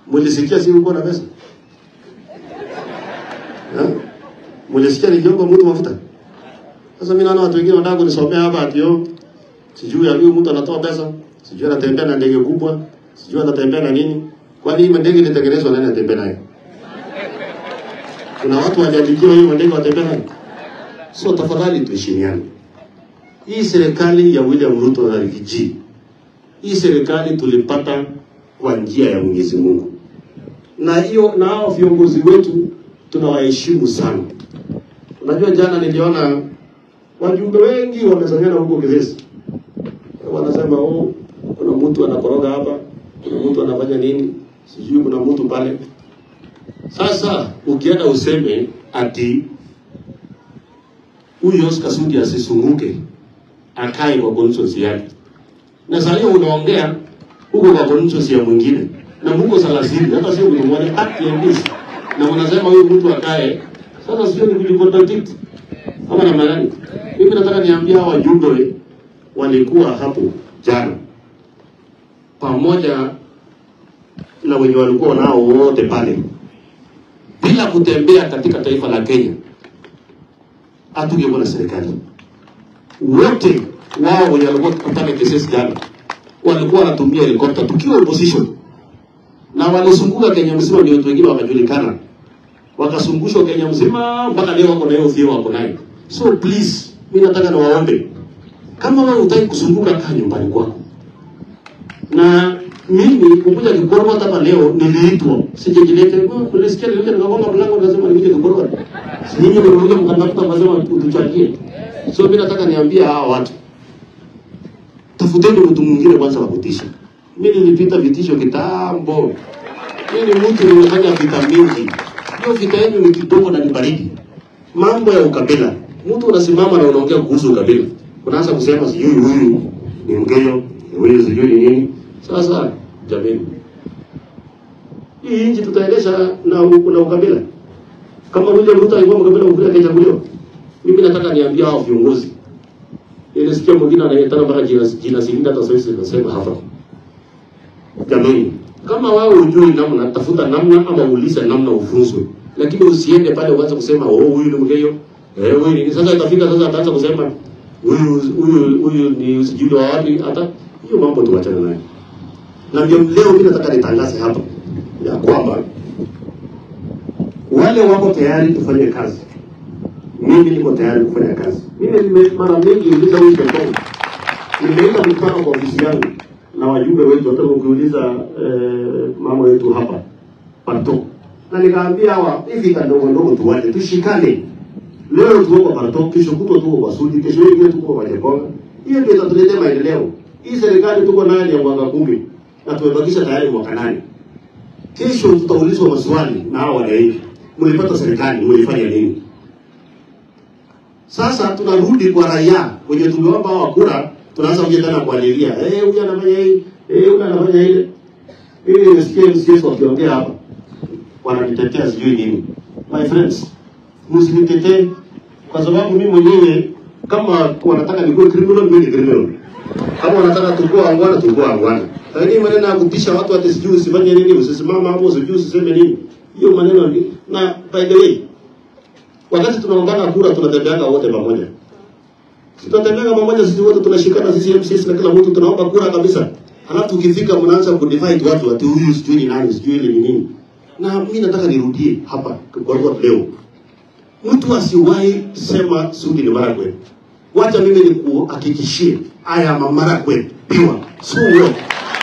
Mulisikia si uko na pesa? Eh? Mulisikia nikiomba mtu mafuta? Sasa mimi naona watu wengine wanataka kunisomea hapa ati yo sijui ya huyu mtu anatoa pesa, sijui anatembea na ndege kubwa, sijui anatembea na nini. Kwani hii ndege ilitengenezwa nani anatembea nayo? Kuna watu waliandikiwa hiyo ndege watembea nayo. So tafadhali tuheshimiane. Hii serikali ya William Ruto na Rigiji, hii serikali tulipata kwa njia ya Mwenyezi Mungu, na hiyo na hao viongozi wetu tunawaheshimu sana. Unajua, jana niliona wajumbe wengi wamesanyana huko Kivesi, wanasema oh, kuna mtu anakoroga hapa, kuna mtu anafanya nini, sijui kuna mtu pale. Sasa ukienda useme ati huyu Oscar Sudi asisunguke akae kwa constituency yake, na saa hiyo unaongea huko kwa constituency ya mwingine na mko thelathini, hata sio mtu mmoja kati ya mbisi, na unasema huyu mtu akae. Sasa sio ni kujicontradict ama namna gani? Mimi nataka niambia hawa wajumbe walikuwa hapo jana pamoja na wenye walikuwa nao wote pale, bila kutembea katika taifa la Kenya hatungekuwa na serikali. Wote wao wenye walikuwa pale KCS jana walikuwa wanatumia helikopta tukiwa opposition, na walizunguka Kenya mzima, ndio watu wengine wakajulikana, wakazungushwa Kenya mzima mpaka leo wako na hiyo fio wako nayo. So please, mimi nataka niwaombe, kama wewe hutaki kuzunguka, kaa nyumbani kwako. Na mimi kukuja Kigorogota hapa leo niliitwa, sijajilete. Kulisikia nilikuja nikagonga mlango nikasema nikuje Kigorogota. Si nyinyi ndio mlikuja mkandafuta mkasema utuchangie. So mimi nataka niambie hawa watu, tafuteni mtu mwingine kwanza wa kutisha. Mimi nilipita vitisho kitambo. Mimi ni mtu nimefanya vita mingi. Hiyo vita yenu ni kidogo na ni baridi. Mambo ya ukabila, mtu unasimama na unaongea kuhusu ukabila, unaanza kusema sijui huyu ni Mkenya, huyu sijui ni nini. Sasa jamani, hii nchi tutaendesha na, na ukabila kama William Ruto alikuwa mkabila mkubwa akachaguliwa. Mimi nataka niambia hao viongozi, nilisikia mwingine anaitana mpaka jina jina Silinda, hata sasa nasema hapa, jamani, kama wewe hujui namna, tafuta namna ama uulize namna ufunzwe, lakini usiende pale uanze kusema oh, huyu ni Mkenya eh, huyu ni sasa. Itafika sasa ataanza kusema huyu huyu huyu ni sijui wa wapi. Hata hiyo mambo tuachane nayo, na ndio leo mimi nataka nitangaze hapa ya kwamba wale wako tayari tufanye kazi, mimi niko tayari kufanya kazi. Mimi nime mara mingi uliza huyu Shekongo, nimeita mkutano kwa ofisi yangu na wajumbe wetu, hata ukiuliza eh, mama wetu hapa Pato, na nikaambia hawa hivi kadogo ndogo tuwache, tushikane. Leo tuko kwa Pato, kesho kutwa tuko kwa Sudi, kesho ingine tuko kwa Shekongo. Hiyo ndio itatuletea maendeleo. Hii serikali tuko nayo ni ya mwaka kumi na tumebakisha tayari mwaka nane. Kesho tutaulizwa maswali na hawa wananchi, mlipata serikali, mlifanya nini? Sasa tunarudi kwa raia wenye tumeomba hawa kura, tunaanza kuja tena kualilia, eh, huyu anafanya hii, eh, huyu anafanya ile. Mimi nimesikia MCS wakiongea hapa, wanajitetea sijui nini. My friends, msinitetee kwa sababu mimi mwenyewe kama wanataka nikuwe criminal, mimi ni criminal. Kama wanataka tukue angwana, tukue angwana. Lakini maneno ya kutisha watu ati sijui usifanye nini, usisimama hapo, sijui usiseme nini, hiyo maneno ni na by the way, wakati tunaungana kura tunatembeanga wote pamoja. Si tunatembeanga pamoja sisi wote tunashikana sisi MCS na kila mtu tunaomba kura kabisa. Halafu ukifika mnaanza kudivide watu ati huyu sijui ni nani, sijui ile ni nini. Na mimi nataka nirudie hapa kwa kwa leo. Mtu asiwahi sema Sudi ni Marakwet. Wacha mimi nikuhakikishie haya Marakwet pure. So what?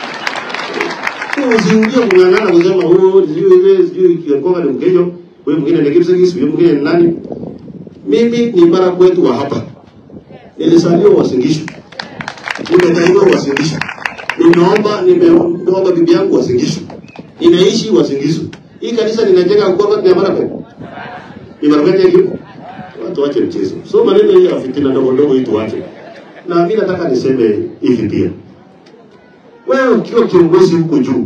Usiingie kung'ang'ana kusema oh, sijui ile sijui Kikonga ni Mkenya, wewe mwingine ni Kipsigis, wewe mwingine ni nani? Mimi ni Marakwet wa hapa. Nilizaliwa Wasingishu. Nimezaliwa Wasingishu. Nimeomba nimeomba bibi yangu Wasingishu. Ninaishi Wasingishu. Hii kanisa ninajenga kwa ni Marakwet. Ni Marakwet hiyo. Watu wache mchezo. So maneno hii ya fitina ndogo ndogo hii tuache. Na mimi nataka niseme hivi pia. Wewe ukiwa kiongozi huko juu,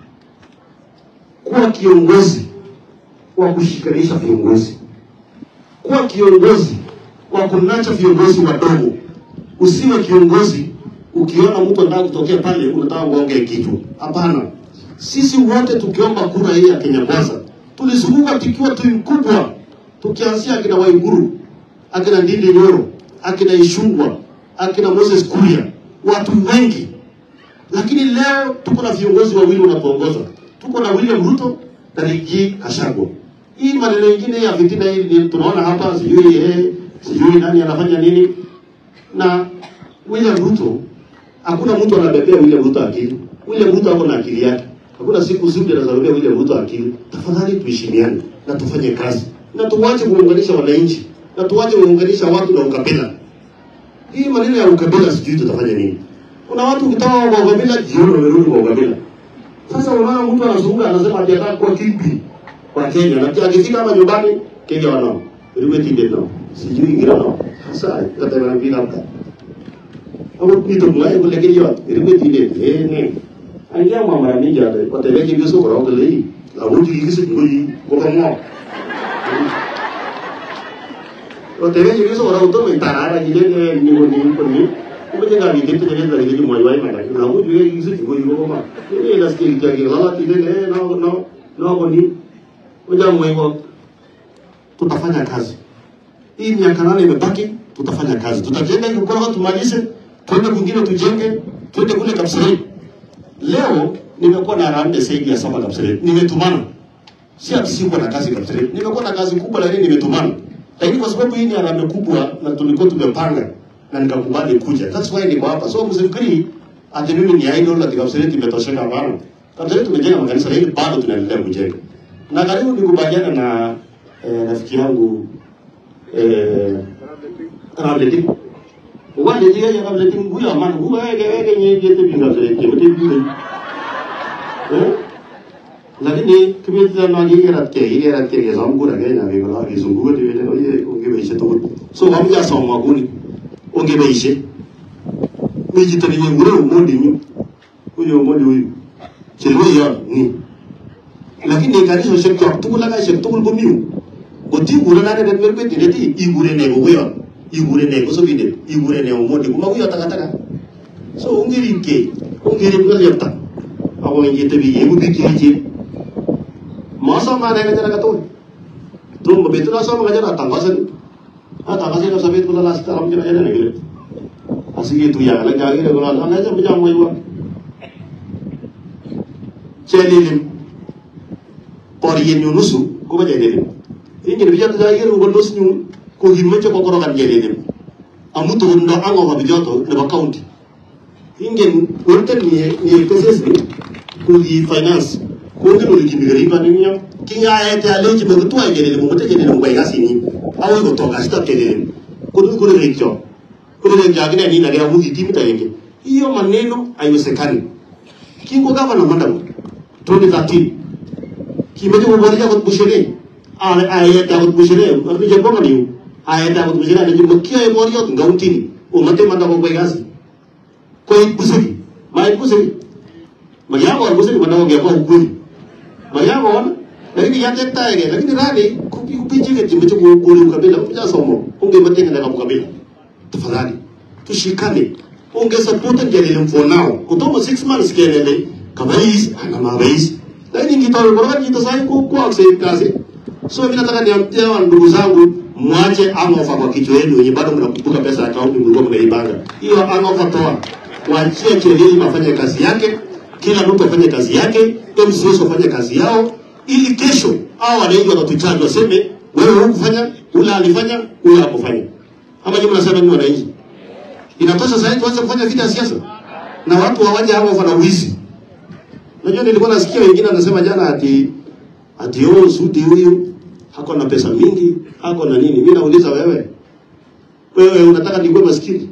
kuwa kiongozi wa kushikanisha viongozi, kuwa kiongozi wa kunacha viongozi wadogo. Usiwe kiongozi ukiona mtu anataka kutokea pale unataka uonge kichwa. Hapana, Sisi wote tukiomba kura hii ya Kenya Kwanza tulizunguka tukiwa timu kubwa, tukianzia akina Waiguru, akina Ndindi Nyoro, akina Ishungwa, akina Moses Kuria, watu wengi. Lakini leo tuko na viongozi wawili wanatuongoza, tuko na William Ruto na Rigathi Gachagua. Hii maneno mengine ya fitina hii ni tunaona hapa, sijui eh, sijui nani anafanya nini na William Ruto. Hakuna mtu anabebea William Ruto akili. William Ruto ako na akili yake. Hakuna siku zuri anazarubia William Ruto akili. Tafadhali tuheshimiane na tufanye kazi na tuwache kuunganisha wananchi na tuwache kuunganisha watu na ukabila. Hii maneno ya ukabila sijui tutafanya nini. Kuna watu ukitaka kwa ukabila jioni wamerudi kwa ukabila. Sasa unaona mtu anazunguka anasema ati anataka kuwa kipi kwa Kenya na pia akifika hapa nyumbani Kenya wanao. Riwe tinde nao. Sijui ingira nao. Sasa kata na bila hapa. Hapo kitu mlaye kule Kenya riwe tinde. Eh ne. Angia mwa mara mingi hata kwa tele kibi so kwa kule hii. La wuji kisi ngoi kwa kama. Kwa tele kibi so kwa uto mentarara kile ni ni ni ko ni. Kumenga ni kitu kile ndio kile mwa yai mara. La wuji kisi ngoi kwa kama. Ni nasikia kitu lala kile no no no ko ni Ngoja mwengo, tutafanya kazi hii. Miaka nane imebaki, tutafanya kazi, tutajenga hii Gukorogo tumalize, tuende kwingine tujenge, tuende kule Kapseret. Leo nimekuwa na harambee zaidi ya saba Kapseret, nimetumana, si ati sikuwa na kazi Kapseret, nimekuwa na kazi kubwa, lakini nimetumana. Lakini kwa sababu hii ni harambee kubwa na tulikuwa tumepanga na nikakubali kuja, that's why niko hapa. So msifikiri ati mimi ni idol ati Kapseret imetosheka, hapana. Kapseret tumejenga makanisa, lakini bado tunaendelea kujenga na karibu nikubaliana na eh, rafiki yangu eh, Ramleti wale jiga ya Ramleti huyo man huyo ege ege nye jete binga zile jete binga eh lakini kimeta na gige rat ke ile rat ke zamu kura ke na bigo la kizungu de vile oye unge beishe to so wamuja soma guni unge beishe miji tani ngure umondi nyu huyo umondi huyo chelo ya ni lakini kanisa shek chok tugul ak shek tugul ko miu goti gure na ne mer beti neti igure ne go yo igure ne ko so binde igure ne omondi kuma ko taka taka so ungiri ke ungiri ko yata awo ngi te bi yegu bi ki ji masa ma ne ngara kato tum betu na so ma ngara tangasan ha tangasan so sabit kula las taram jana jana ne gele asigi tu ya la jagi ne ko na na ja bijam mo yo chelilim por yen ñu nusu ko ba jere dem ingi bi jott da yero ko nus ñu ko hin ma ko ko rogan jere dem amu to ndo ango ba bijoto ne ba county ingi wonten ni ni pss ni ko di finance ko ngi no di ngari ba ni ñam ki nga ay ta le ci ba to ay jere dem mo te jere dem bay gasi ni awu ko to gas ta jere dem ko du ko le cho ko le jagine ni na ga mu di timita yenge hiyo maneno haiwezekani kingo gavana madam 2013 kimeje kuboresha kwa bushene ale aya ta kwa bushene ni jambo ngani aya ta kwa bushene ni jambo kia ya borio ngautini umate manda kwa gasi kwa busiri mai busiri mayango wa busiri manda kwa kwa ukuri mayango wana lakini yate taege lakini rani kupi kupichi ke jimbo kwa ukuri ukabila kuja somo unge matenga na kabila tafadhali tushikane unge support ngelele for now kutoka 6 months kelele kama hizi ana marais lakini nikitoa bora nitasai ku ku accept kazi so mimi nataka niambie wa ndugu zangu mwache angofa kwa kichwa yenu wenye bado mnakumbuka pesa ya akaunti mlikuwa mnaibanga hiyo angofa toa waachie Chelili afanye kazi yake kila mtu afanye kazi yake MCS wafanye kazi yao ili kesho hao wananchi watatuchaji waseme wewe hukufanya ule alifanya ule hakufanya ama nyinyi mnasema ni wananchi inatosha sasa tuanze kufanya vita ya siasa na watu hawaje hapo wana wizi Unajua nilikuwa nasikia wengine wanasema jana ati ati oh Sudi huyu hako na pesa mingi, hako na nini. Mimi nauliza wewe. Wewe unataka nikuwe maskini?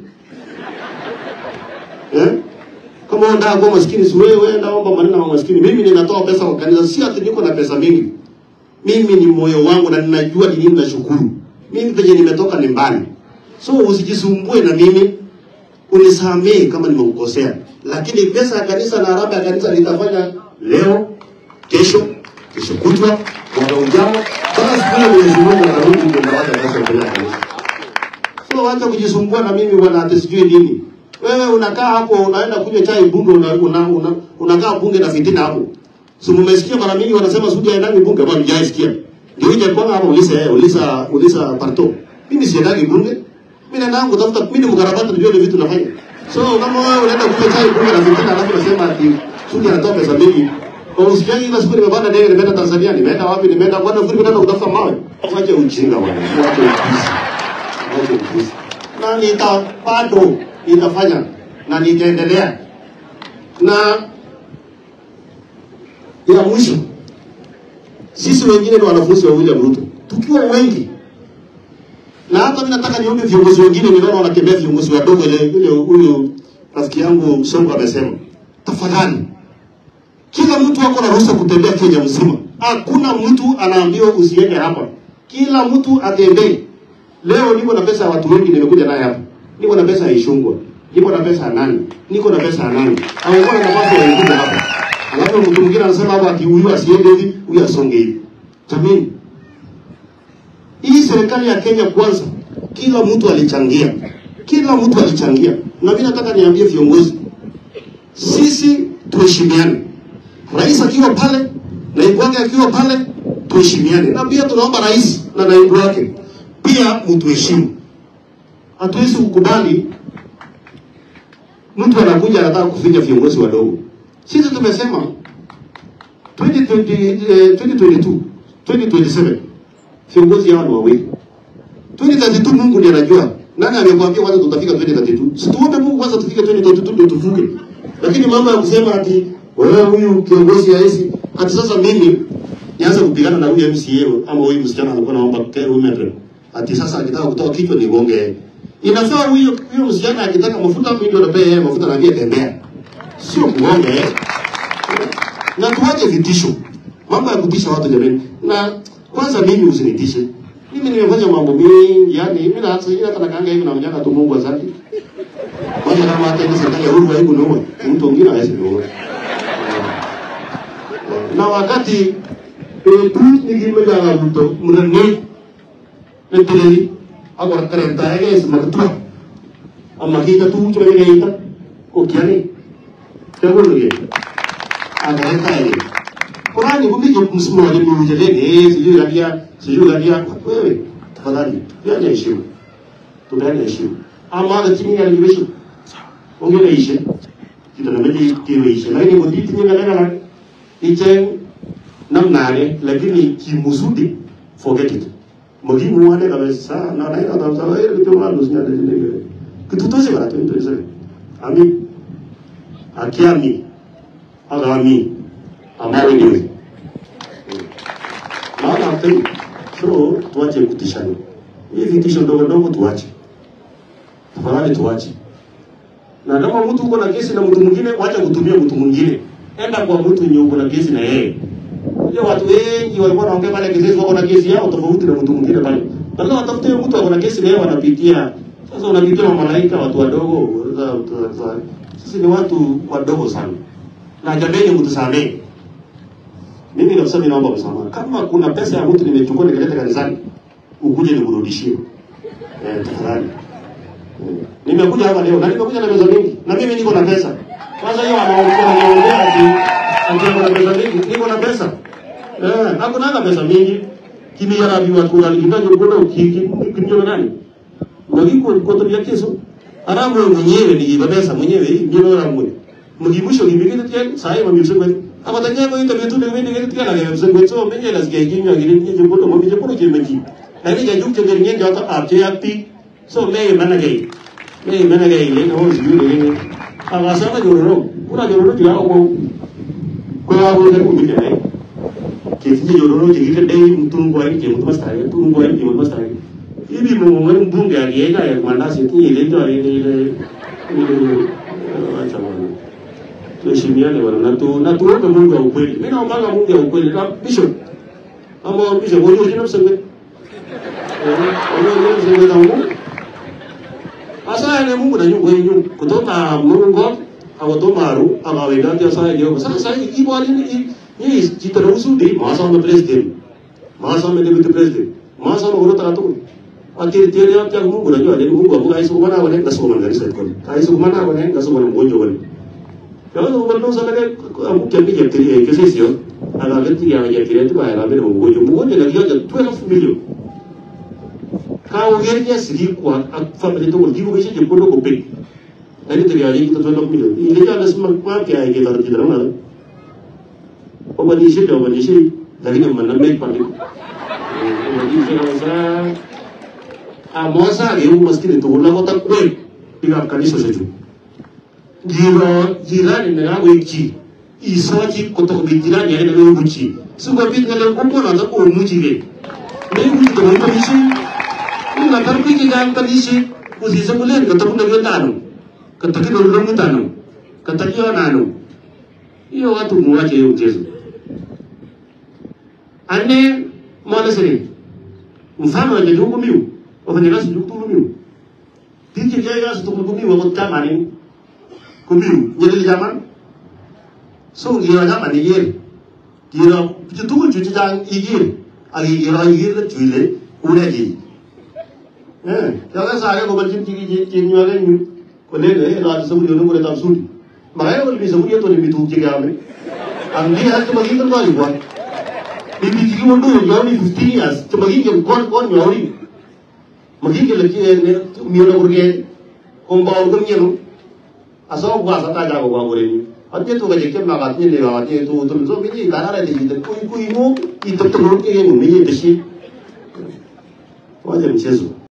Eh? Kama unataka kuwa maskini si wewe wewe omba maneno ya maskini. Mimi ninatoa pesa kwa kanisa, si ati niko na pesa mingi. Mimi ni moyo wangu na ninajua ni nini nashukuru. Mimi penye nimetoka ni mbali. So usijisumbue na mimi unisamehe kama nimekukosea, lakini pesa ya kanisa na harambee ya kanisa nitafanya leo, kesho, kesho kutwa, mwaka ujao, mpaka siku ile Mwenyezi Mungu atarudi ndio ndawacha pesa mbele ya kanisa. So wacha kujisumbua na mimi bwana, ati sijui nini. Wewe unakaa hapo unaenda kunywa chai bunge, una, una, una, unakaa bunge na fitina hapo. Si mmesikia mara mingi wanasema Sudi haendagi bunge, ama mjaisikia? Ndio ije kwa hapo ulisa yeye, ulisa ulisa parto. Mimi siendagi bunge. Mimi naenda kutafuta mimi ni mkarabati ndio ile vitu nafanya. So kama wewe unaenda kunywa chai bunge na fitina alafu unasema ati Sudi anatoa pesa mingi. Kwa usikiaji ile siku nimepanda ndege nimeenda Tanzania, nimeenda wapi? Nimeenda kwa nini kwenda kutafuta mawe? Wache ujinga bwana. Wache upuzi. Wache upuzi. Na nita bado nitafanya na nitaendelea. Na ya mwisho sisi wengine ni wanafunzi wa William Ruto, tukiwa wengi, na hata mimi nataka niombe viongozi wengine, ninaona wanakemea viongozi wadogo, ile ile huyu rafiki yangu Songo amesema, tafadhali, kila mtu ako na ruhusa kutembea Kenya mzima. Hakuna mtu anaambiwa usiende hapa, kila mtu atembee. Leo niko na pesa ya watu wengi, nimekuja naye hapa, niko na pesa ya Ishungwa, niko na pesa ya nani, niko na pesa ya nani, hawakuwa na nafasi ya wengine hapa Alafu mtu mwingine anasema hapa ati huyu asiende hivi, huyu asonge hivi. Jamani, hii serikali ya Kenya kwanza, kila mtu alichangia, kila mtu alichangia, na mimi nataka niambie viongozi, sisi tuheshimiane. Rais akiwa pale, naibu wake akiwa pale, tuheshimiane, na pia tunaomba rais na naibu wake pia mtuheshimu. Hatuwezi kukubali mtu anakuja anataka kufinya viongozi wadogo. Sisi tumesema 2020, eh, 2022, 2027 viongozi hao ni wawili. 2032 Mungu ndiye anajua. Nani amekwambia kwanza tutafika 2032? Si tuombe Mungu kwanza tufike 2032 ndio tuvuke. Lakini mambo ya kusema ati wewe huyu kiongozi haisi ati sasa mimi nianze kupigana na huyu MCA ama huyu msichana alikuwa anaomba care women rep. Ati sasa akitaka kutoa kichwa ni gonge. Inafaa huyo huyo msichana akitaka mafuta mimi ndio napea yeye mafuta na yeye tembea sio kuonga eh. Na tuache vitisho, mambo ya kutisha watu jamani. Na kwanza mimi usinitishe, mimi nimefanya mambo mengi, yani mimi na hata hata nakanga hivi na mjanga tu Mungu asante. Kwanza kama hata ile serikali ya Uhuru haiku niua, mtu mwingine hawezi niua. Na wakati eh, tu nikimeja na mtu mnani neteleli agora karenta ege smartwa amma kita tu chuma ni ita ko kiani teguluge agareka ile Qurani kumije msimamo ni mjeleni sijui labia sijui labia wewe tafadhali tuane heshima tuane heshima ama hata chini ya libesho ongea ishe kita na meji kiwe ishe lakini muditi ni ngala ngala ichen namnare lakini kimuzudi forget it mugimu wane kabisa na na ina tamsa wewe kitu mwanzo sinyade zile kitu tosi bara tu ndio ami akiami agami ambayo niwe maana tu so tuache kutishana hii vitisho ndogo ndogo tuache tafadhali tuache na kama mtu uko na kesi na mtu mwingine wacha kutumia mtu mwingine enda kwa mtu mwenye uko na kesi na yeye Unajua watu wengi walikuwa wanaongea pale kesi wako na kesi yao tofauti na mtu mwingine pale. Badala watafute mtu ako na kesi na yeye wanapitia. Sasa unapitia malaika watu wadogo. Sisi ni watu wadogo sana. Na jameni mtusamee. Mimi kabisa mimi naomba msamaha. Kama kuna pesa ya mtu nimechukua nikaleta kanisani, ukuje nikurudishie. Eh, tafadhali. Eh, Nimekuja hapa leo na nimekuja na pesa mingi na mimi niko na pesa. Kwanza hiyo anaongea anaongea ati ati niko na pesa mingi, niko na pesa. Eh, hakuna hata pesa mingi. Kimi yara biwa kura likitaje kwenda ukiki kinyo nani? Ngiko koto ya keso. Aramu mwenyewe ni pesa mwenyewe hii ndio aramu. Mugibusho gibigite tiyari sai mamisho kweli. Abatanya ko ita betu ne wende ngene tikala ga mse kwetso menye las ga ginyo gire ni je koto mo je koto je meji. Na ni ga juk je ngene ndio ta apje yapi. So me mana gai. Me mana gai le no yu le. Aga sana jororo. Kuna jororo tira ko ko ya ko ne ko mi ne. Ke ti jororo je gire dai mutum ko ai je mutum mastari mutum ko ai je mutum mastari. Ibi mo mo mbunge alienda ya mandasi tu ile ndio ile ile ile acha bwana tuheshimiane bwana na tu na tuombe Mungu wa ukweli. Mimi naomba Mungu wa ukweli. Na bishop ama bishop wewe unajua msenge. Eh, wewe msenge na Mungu. Asa ne Mungu na nyungu yenu kutoka Mungu au tomaru ama wenda dia saya dia. Sasa sasa ibu ali ni ni jita usudi masa me president. Masa me deputy president. Masa me urut ratu. Ati dia dia dia Mungu na nyua Mungu abu aisu kumana wale ngasu kumana ngari sai kon. Aisu kumana wale ngasu kumana mgonjwa wale. Kaya ko man sa naga ang kami ya tiri ke sesio aga gati ya ya tiri tu ba ya me mo yo mo ne ga ya 12 million ka o ger ya sigi ko ak family to di ko ke je ko ko pe ani tiri ya ni to 12 million ile ya nas ma ma ke ai ke tar ti dara o ba di shi da ba di shi dari ne man na me pa ni o ba di shi sa a mo sa ge u maskini to la ko ta ko diga kanisa seju jiro jirani na ngawe ki isoji koto ko jirani ya na ngawe ki su ko bit ngale ko ko na ko mu ji be ne mu ji to mo ni shi ni na tar ko ki ga ka ni shi ko si sa mulen ka to na ga tanu ka ta ki do mu tanu ka ta ki na no iyo watu mu wache yo jesu ane mwana sere mfano wa ndugu miu wafanyakazi ndugu miu Tinje jaya su tukul kumi wa mutta mani kumi jadi zaman so gira zaman ni yer gira pitu tu cuci jang igir agi gira igir le cuile ule ji eh jaga saya ko balcin tigi ji tin nyale nyu ko le le la sabu yo no tam sudi makanya ko bi sabu yo to ni bitu ji ga amri ang di hat magi kan ko wa ni bi ji mo do yo ni 15 years to magi ke kon kon nyori magi ke laki ne mi na urge kung ba urgum yenu aso gwa sa ta ja ko gwa gore ni ate to ga je ke ma ga ni le ga te to to so bi ni ga na re de de ku ku mo i to to ke ni ni de shi wa je mi chezo